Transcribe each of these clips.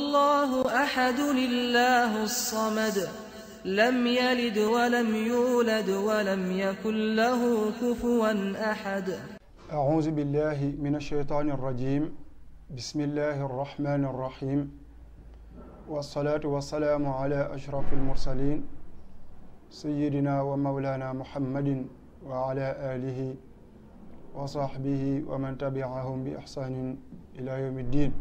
الله أحد الله الصمد لم يلد ولم يولد ولم يكن له كفوا أحد أعوذ بالله من الشيطان الرجيم بسم الله الرحمن الرحيم والصلاة والسلام على أشرف المرسلين سيدنا ومولانا محمد وعلى آله وصحبه ومن تبعهم بإحسان إلى يوم الدين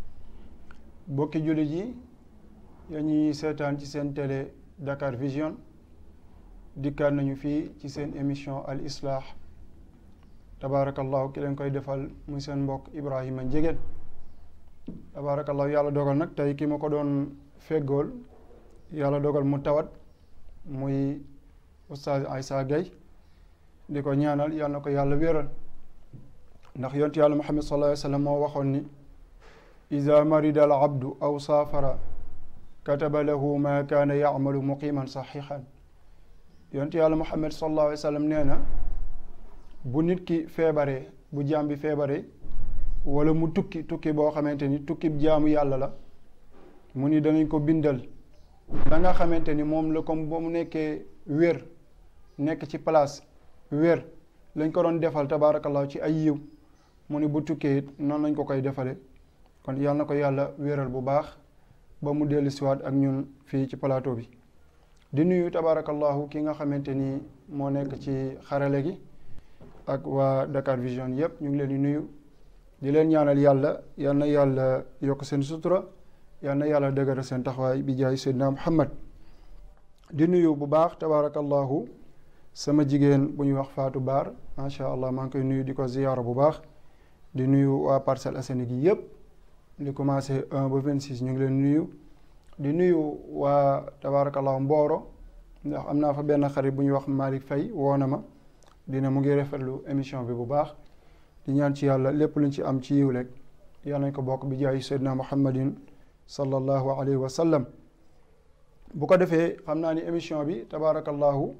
bokki jullit yi ya ñuy seetaan ci seen télé Dakar Vision dikkaat nañu fii ci seen émission al islah tabaarakallahu ki leen koy defal muy seen mbokk Ibrahima Njegéen tabaarakallahu yàlla dogal nag tey ki ma ko doon feggool yàlla dogal mu tawat muy oustaz Aïssa Gueye di ko ñaanal yàlla na ko yàlla wéeral ndax yontu yàlla Muhammad sallallahu alayhi wa sallam moo waxoon ni ida marida al abdu aw saafara kataba lahu ma kaana yacmalu muqiman saxiixan yontu yàlla Muhammad sallallahu alayhi wa sallam nee na bu nit ki feebaree bu jaam bi feebaree wala mu tukki tukki boo xamante ni tukki jaamu yàlla la mu ni danañ ko bindal da nga xamante ni moom la comme ba mu nekkee wér nekk ci place wér lañ ko doon defal tabaarakallahu ci ay yiw mu ni bu tukkee it noonu lañ ko koy defale kon yàlla na ko yàlla wéral bu baax ba mu dellu siwaat ak ñun fii ci plateau bi di nuyu tabaarakallahu ki nga xamante ni moo nekk ci xarale gi ak waa Dakar Vision yëpp ñu ngi leen di nuyu di leen ñaanal yàlla yal na yàlla yokk seen sutura yal na yàlla dëgëral seen taxawaay bi jaay Seydina Muhammad di nuyu bu baax tabaarakallahu sama jigéen bu ñuy wax Fatou Baar macha allah maa ngi koy nuyu di ko ziyaara bu baax di nuyu waa Parcelles Assainies gi yëpp di commencé 1 ba 26 ñu ngi leen nuyu di nuyu waa tabaarakallahu Mboro ndax am naa fa benn xarit bu ñuy wax Malick Faye woo na ma dina mu ngi rafetlu émission bi bu baax di ñaan ci yàlla lépp luñ ci am ci yiw rek yàlla nañ ko bokk bi jaay Seydina Muhammadin sallallahu alayhi wa sallam bu ko defee xam naa ni émission bi tabaarakallahu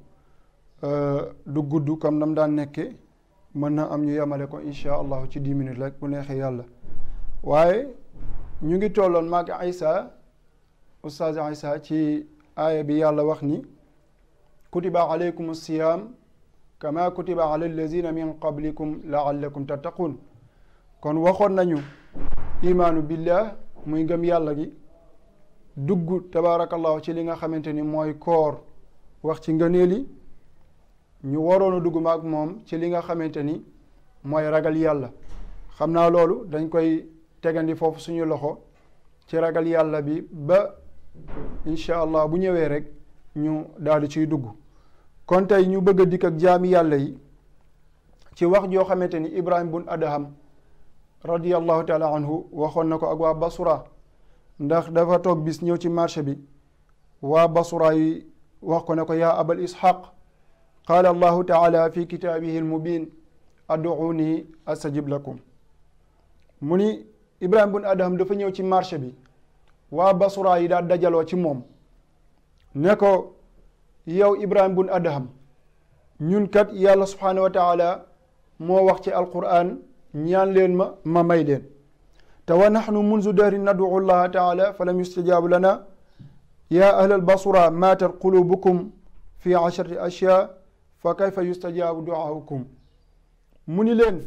du gudd comme nam daan nekke mën na am ñu yemale ko incha allahu ci dix minutes rek bu neexee yàlla waaye ñu ngi tolloon maag Aïssa ustaaz Aïssa ci aaya bi yàlla wax ni kutiba alaykum siyaam kama kutiba ala allazina min qablikum laallakum tattaqun kon waxoon nañu imaanu billah muy ngëm yàlla gi dugg tabaarakallahu ci li nga xamante ni mooy koor wax ci ngëneel yi ñu waroon a dugg ma ak moom ci li nga xamante ni mooy ragal yàlla xam naa loolu dañ koy tegandi foofu suñu loxo ci ragal yàlla bi ba incha allah bu ñëwee rek ñu daal di ciy dugg kon tey ñu bëgg a dikk ak jaami yàlla yi ci wax joo xamante ni Ibrahim bun Adham radiyallahu taala anhu waxoon na ko ak waa Basura ndax dafa toog bis ñëw ci marché bi waa Basura yi wax ko ne ko yaa abal ishaq qaala allahu taala fi kitaabihi almubin ad'uuni astajib lakum mu ni Ibrahim bun Adham dafa ñëw ci marché bi waa Basura yi daal dajaloo ci moom ne ko yow Ibrahim bun Adham ñun kat yàlla subhaanahu wa taala moo wax ci alquran ñaan leen ma ma may leen te wa naxnu munzu dahri nadu llaha taala fa lam yustajaabu lana yaa ahlal basura maatat qulubukum fi asharati ashyaa fa kayfa yustajaabu duaukum mu ni leen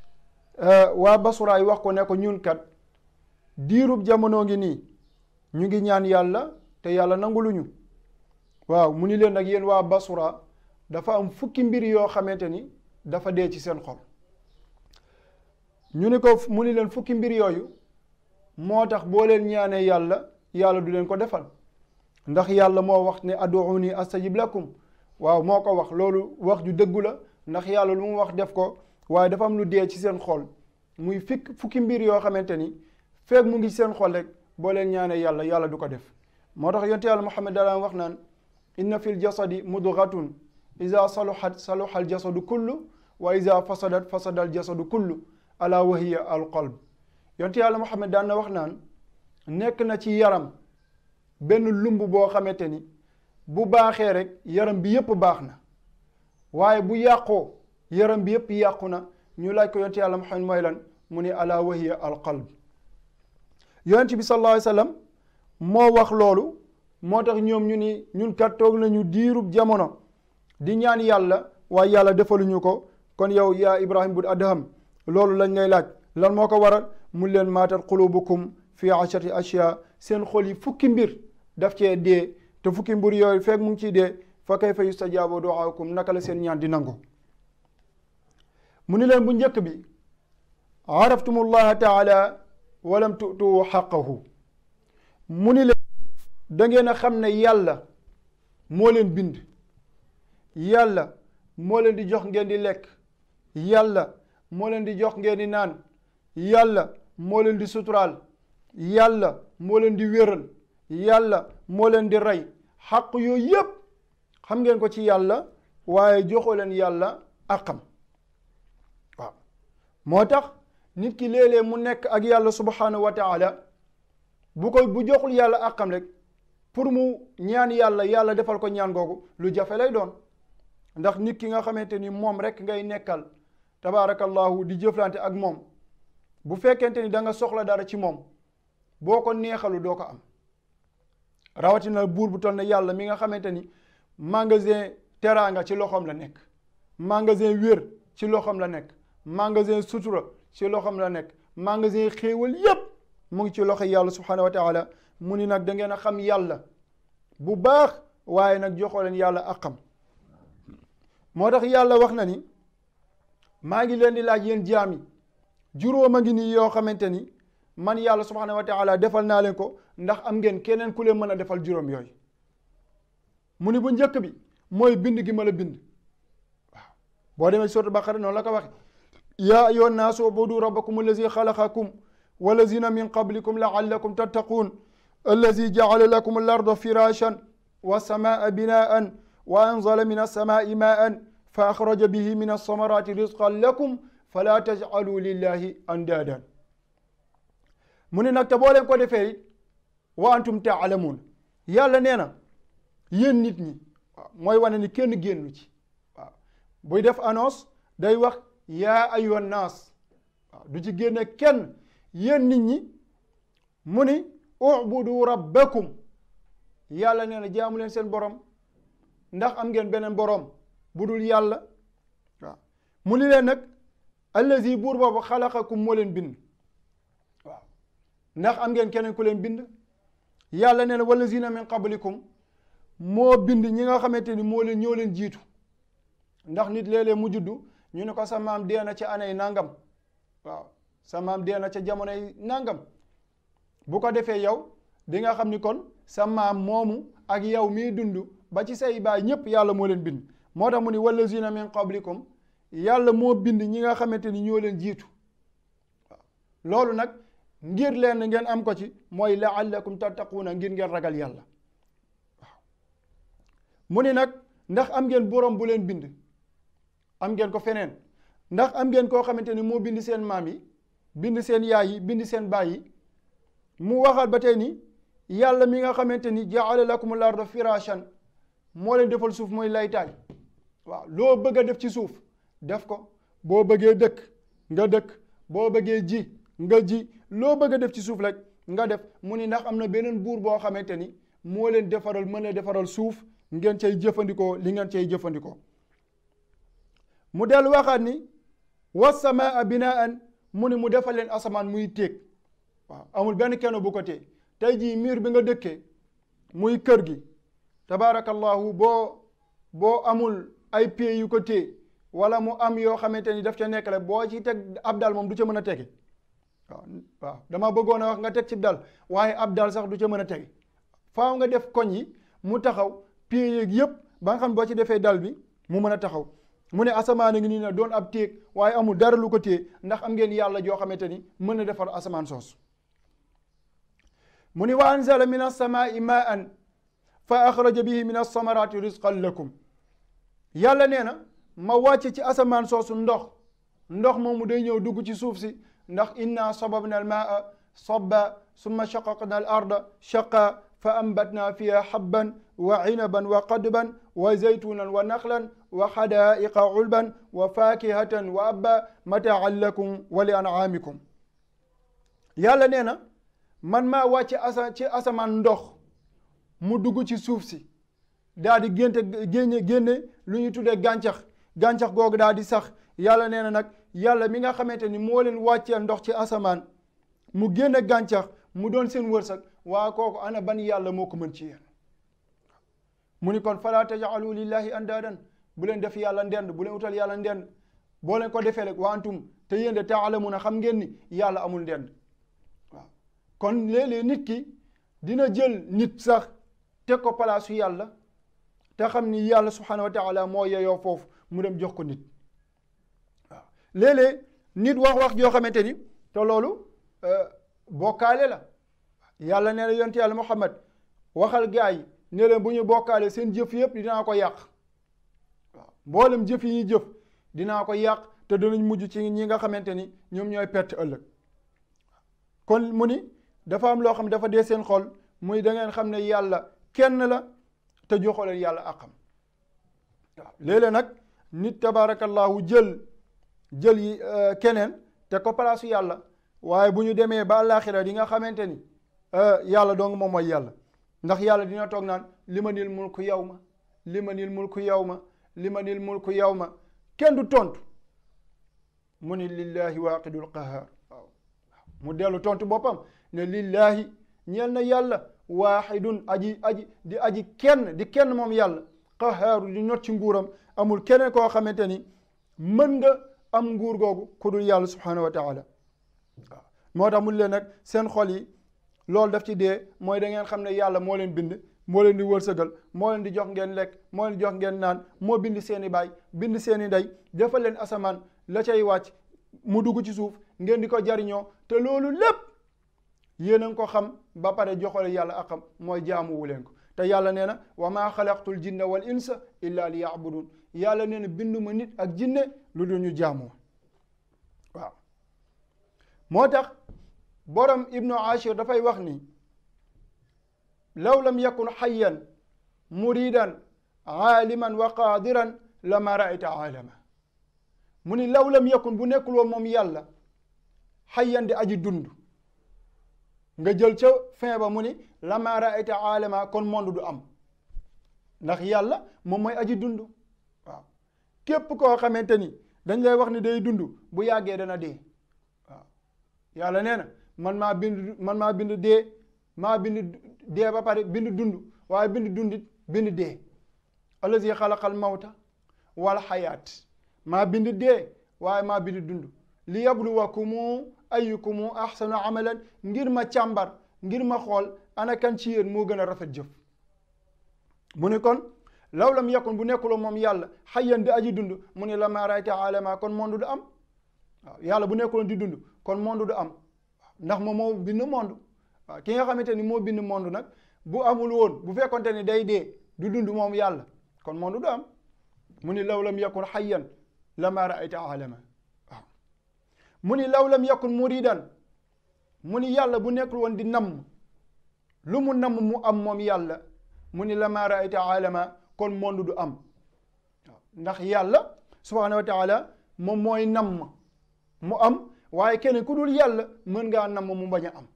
waa basura yi wax ko ne ko ñun kat diirub jamono ngi nii ñu ngi ñaan yàlla te yàlla nanguluñu waaw mu ni leen nag yéen waa basura dafa am fukki mbir yoo xamante ni dafa dee ci seen xol ñu ni ko mu ni leen fukki mbir yooyu moo tax boo leen ñaanee yàlla yàlla du leen ko defal ndax yàlla moo wax ne ad'uuni astajib lakum waaw moo ko wax loolu wax ju dëggu la ndax yàlla lu mu wax def ko waaye dafa am lu dee ci seen xol muy fikk fukki mbir yoo xamante ni feeg mu ngi seen xol rek boo leen ñaanee yàlla yàlla du ko def moo tax yonte yàlla Muhammad daan wax naan inna fil jasadi mudgatun ida saluhat saluha al jasadu kullu wa ida fasadat fasada al jasadu kullu ala wahiya al qalb yonte yàlla Muhammad daan na wax naan nekk na ci yaram benn lumb boo xamante ni bu baaxee rek yaram bi yépp baax na waaye bu yàqoo yaram bi yépp yàqu na ñu laaj ko yonte yàlla Muhammad mooy lan mu ne ala wahiya al qalb yonent bi sallallahu alayhi wa sallam moo wax loolu moo tax ñoom ñu ni ñun kat toog nañu diirub jamono di ñaan yàlla waaye yàlla defaluñu ko kon yow yaa Ibrahim bun Adham loolu lañ lay laaj lan moo ko waral mu leen maatat qulubukum fi ashati ashya seen xol yi fukki mbir daf cee dee te fukki mbir yooyu fekk mu ngi ciy dee fa kayfa yustajaabu duaakum naka la seen ñaan di nangu mu ni leen bu njëkk bi araftumullaha taala walam tutu xaqahu mu ni leen da ngeen a xam ne yàlla moo leen bind yàlla moo leen di jox ngeen di lekk yàlla moo leen di jox ngeen di naan yàlla moo leen di suturaal yàlla moo leen di wéral yàlla moo leen di rey xaq yooyu yépp xam ngeen ko ci yàlla waaye joxoo leen yàlla àqam waaw moo tax nit ki léeg-léeg mu nekk ak yàlla subhanahu wa taala bu koy bu joxul yàlla àqam rek pour mu ñaan yàlla yàlla defal ko ñaan googu lu jafe lay doon ndax nit ki nga xamante ni moom rek ngay nekkal tabaarakallahu di jëflante ak moom bu fekkente ni da nga soxla dara ci moom boo ko neexalu doo ko am rawatina buur bu toll ne yàlla mi nga xamante ni magasin teraanga ci loxoom la nekk magasin wér ci loxoom la nekk magasin sutura ci loxoom la nekk magasin xéewal yépp mu ngi ci loxo yàlla subhanahu wa taala mu ni nag da ngeen a xam yàlla bu baax waaye nag joxoo leen yàlla àqam moo tax yàlla wax na ni maa ngi leen di laaj yéen jaam yi juróom a ngi nii yoo xamante ni man yàlla subhanahu wa taala defal naa leen ko ndax am ngeen keneen ku leen mën a defal juróom yooyu mu ni bu njëkk bi mooy bind gi ma la bind waaw boo demee sourate Baqara noonu la ko waxe yaa ayyuhan naasu ubudu rabbakum allazi xalaqakum walazina min qablikum laallakum tattaquun allazi jacala lakum al arda firashan والسماء بناء وأنزل من السماء ماء فأخرج به من الثمرات رزقا لكم فلا تجعلوا لله أندادا mu ne nag te boo leen ko defee it wa antum taalamuun yàlla nee na yéen nit ñi waaw mooy wane ni kenn génnu ci waaw buy def annonce day wax yaa ayyuhan naas waaw du ci génne kenn yéen nit ñi mu ni ubudu rabbakum yàlla nee na jaamu leen seen borom ndax am ngeen beneen borom bu dul yàlla waaw mu ni leen nag allazi buur boobu xalaqakum moo leen bind waaw ndax am ngeen keneen ku leen bind yàlla nee na wallazina min qablikum moo bind ñi nga xamante ni moo leen ñoo leen jiitu ndax nit léeg-léeg mu juddu ñu ne ko sa maam dee na ca anay nangam waaw sa maam dee na ca jamonoy nangam bu ko defee yow di nga xam ni kon sa maam moomu ak yow mii dund ba ci say baay ñëpp yàlla moo leen bind moo tax mu ni wallazina min qablikum yàlla moo bind ñi nga xamante ni ñoo leen jiitu waaw loolu nag ngir leen ngeen am ko ci mooy laallakum tattaquuna ngir ngeen ragal yàlla waaw mu ni nag ndax am ngeen borom bu leen bind am ngeen ko feneen ndax am ngeen koo xamante ni moo bind seen maam yi bind seen yaay yi bind seen baay yi mu waxaat ba tey ni yàlla mi nga xamante ni jaala lakum al arda firashan moo leen defal suuf mooy laytaay waaw loo bëgg a def ci suuf def ko boo bëggee dëkk nga dëkk boo bëggee ji nga ji loo bëgg a def ci suuf rek nga def mu ni ndax am na beneen buur boo xamante ni moo leen defaral mën a defaral suuf ngeen cay jëfandikoo li ngeen cay jëfandikoo mu dellu waxaat ni wasamaa binaan mu ni mu defal leen asamaan muy téeg waaw amul benn kenn bu ko téye tey jii miir bi nga dëkkee muy kër gi tabaarakallahu boo boo amul ay pieds yu ko téye wala mu am yoo xamante ni daf ca nekk rek boo ci teg ab dal moom du ca mën a tege waaw waaw dama bëggoon a wax nga teg ci dal waaye ab dal sax du ca mën a tege faaw nga def koñ yi mu taxaw pieds yeeg yëpp ba nga xam boo ci defee dal bi mu mën a taxaw mu ne asamaan a ngi nii ne doon ab téeg waaye amul dara lu ko téye ndax am ngeen yàlla joo xamante ni mën na defar asamaan soos mu ni wa anzala min alsamaai maan fa axraja bihi min alsamarati risqan lakum yàlla nee na ma wàcce ci asamaan soosu ndox ndox moomu day ñëw dugg ci suuf si ndax inna sababna almaa sabba summa shaqaqna al arda shaqa fa ambatna fiha habban wa inaban wa qadban wa zaytunan wa nakhlan wa xadaiqa ulban wa fakihatan wa abba mataan lakum wa li an'amikum yàlla nee na man maa wàcce asa ci asamaan ndox mu dugg ci suuf si daal di génte génne génne lu ñu tuddee gàncax gàncax googu daal di sax yàlla nee na nag yàlla mi nga xamante ni moo leen wàcceel ndox ci asamaan mu génne gàncax mu doon seen wërsëg waa kooku ana ban yàlla moo ko mën ci yéen mu ni kon fala tajaalu lillahi andaadan bu leen def yàlla ndend bu leen utal yàlla ndend boo leen ko defee rek wa antum te yéen de taalamuuna xam ngeen ni yàlla amul ndend waaw kon léeg-léeg nit ki dina jël nit sax teg ko palaasu yàlla te xam ni yàlla subhanahu wa taala moo yeyoo foofu mu dem jox ko nit waaw léeg-léeg nit wax wax joo xamante ni te loolu bokkaale la yàlla nee na yonent yàlla Muhammad waxal gaa yi ne leen bu ñu bokkaale seen jëf yëpp dinaa ko yàq waaw mboolem jëf yi ñuy jëf dinaa ko yàq te danañ mujj ci ñi nga xamante ni ñoom ñooy perte ëllëg kon mu ni dafa am loo xam dafa dee seen xol muy da ngeen xam ne yàlla kenn la te joxoo leen yàlla àqam waaw léeg-léeg nag nit tabaarakallahu jël jël yi keneen te ko palaasu yàlla waaye bu ñu demee ba àllaaxira di nga xamante ni yàlla dong moom mooy yàlla ndax yàlla dina toog naan li ma nil mulku yow ma li ma nil mulku yow ma li ma nil mulku yow ma kenn du tontu mu ni lillahi waaqidul qahaar waaw mu dellu tontu boppam ne lillahi ñeel na yàlla waaxidun aji aji di aji kenn di kenn moom yàlla qahaaru di not ci nguuram amul keneen koo xamante ni mën nga am nguur googu ku dul yàlla subhanahu wa taala waaw moo tax mun leen nag seen xol yi loolu daf ci dee mooy da ngeen xam ne yàlla moo leen bind moo leen di wërsëgal moo leen di jox ngeen lekk moo leen di jox ngeen naan moo bind seen i baay bind seen i ndey defal leen asamaan la cay wàcc mu dugg ci suuf ngeen di ko jariñoo te loolu lépp yéen a ngi ko xam ba pare joxale yàlla akam mooy jaamuwu leen ko te yàlla nee na wa maa xalaqtul jinna wal insa illa li yaabudun yàlla nee na binduma nit ak jinne lu dul ñu jaamoo waaw moo tax borom ibnu ashir dafay wax ni law lam yakun xayyan muridan aaliman wa qaadiran lama raayta aalama mu ni law lam yakun bu nekkul woon moom yàlla xayyan di aji dund nga jël ca fin ba mu ni lama raayta aalama kon monde du am ndax yàlla moom mooy aji dund waaw képp koo xamante ni dañ lay wax ni day dund bu yàggee dana dee waaw yàlla nee na man maa bind man maa bind dee maa bind dee ba pare bind dund waaye bind dundit bind dee allazi xalaqal mawta wal xayaat maa bind dee waaye maa bind dund li yabluwakumu ayyukumu ahsanu amalan ngir ma càmbar ngir ma xool ana kan ci yéen moo gën a rafet jëf mu ne kon law lam yakun bu nekkuloo moom yàlla xayyan di aji dund mu ne la maa rayta alama kon monde du am waaw yàlla bu nekkuloon di dund kon monde du am ndax moom moo bind monde waaw ki nga xamante ni moo bind monde nag bu amul woon bu fekkonte ni day dee du dund moom yàlla kon monde du am mu ni law lam yakun xayyan la maa rayta alama waaw mu ni law lam yakun muridan mu ni yàlla bu nekkul woon di namm lu mu namm mu am moom yàlla mu ni la maa raayta alama kon monde du am waaw ndax yàlla subhanahu wa taala moom mooy namm mu am waaye kenn ku dul yàlla mën ngaa namm mu bañ a am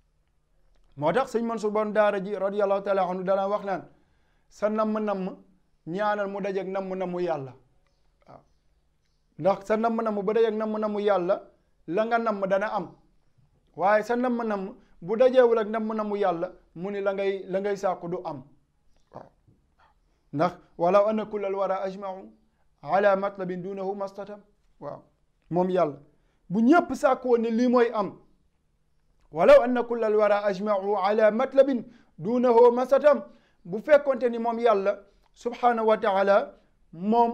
moo tax sëñ Mansour bon daara ji radiallahu taala anhu dana wax naan sa namm-namm ñaanal mu dajeeg namm-namm yàlla waaw ndax sa namm-namm bu dajeeg namm-namm yàlla la nga namm dana am waaye sa namm-namm bu dajeewul ak namm-namm yàlla mu ni la ngay la ngay sàkku du am waaw ndax walaw anna kullal wara ajmau ala matlabin dunahu mastatam waaw moom yàlla bu ñëpp sàkku woon ne lii mooy am walaw anna kullal wara ajmau ala matlabin dunahu mastatam bu fekkonte ni moom yàlla subhanahu wa taala moom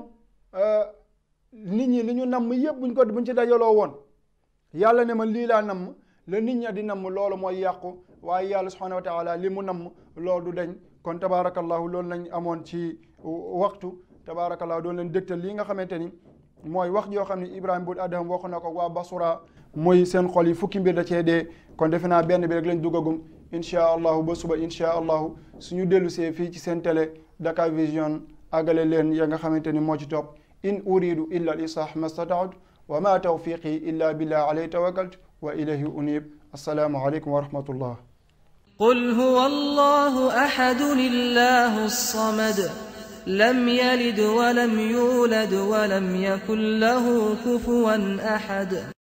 nit ñi li ñu namm yëpp buñ ko buñ ci dajaloo woon yàlla ne ma lii laa namm la nit ña di namm loolu mooy yàqu waaye yàlla subhanahu wa taala li mu namm loolu du dañ kon tabaarakallahu loolu lañ amoon ci waxtu tabaarakallahu doon leen dégtal lii nga xamante ni mooy wax joo xam ne Ibrahima bun Adham waxu na ko waa Basura muy seen xol yi fukki mbir da cee dee kon defe naa benn bi rek lañ duggagum inchaa allahu ba suba inchaa allahu suñu dellu see fii ci seen télé Dakar Vision àggale leen ya nga xamante ni moo ci topp in uridu illa al islah ma stataatu wa ma tawfiqi illa billah alayhi tawakkaltu wa ilayhi unib assalaamu aleykum wa rahmatullah قل هو الله أحد الله الصمد لم يلد ولم يولد ولم يكن له كفوا أحد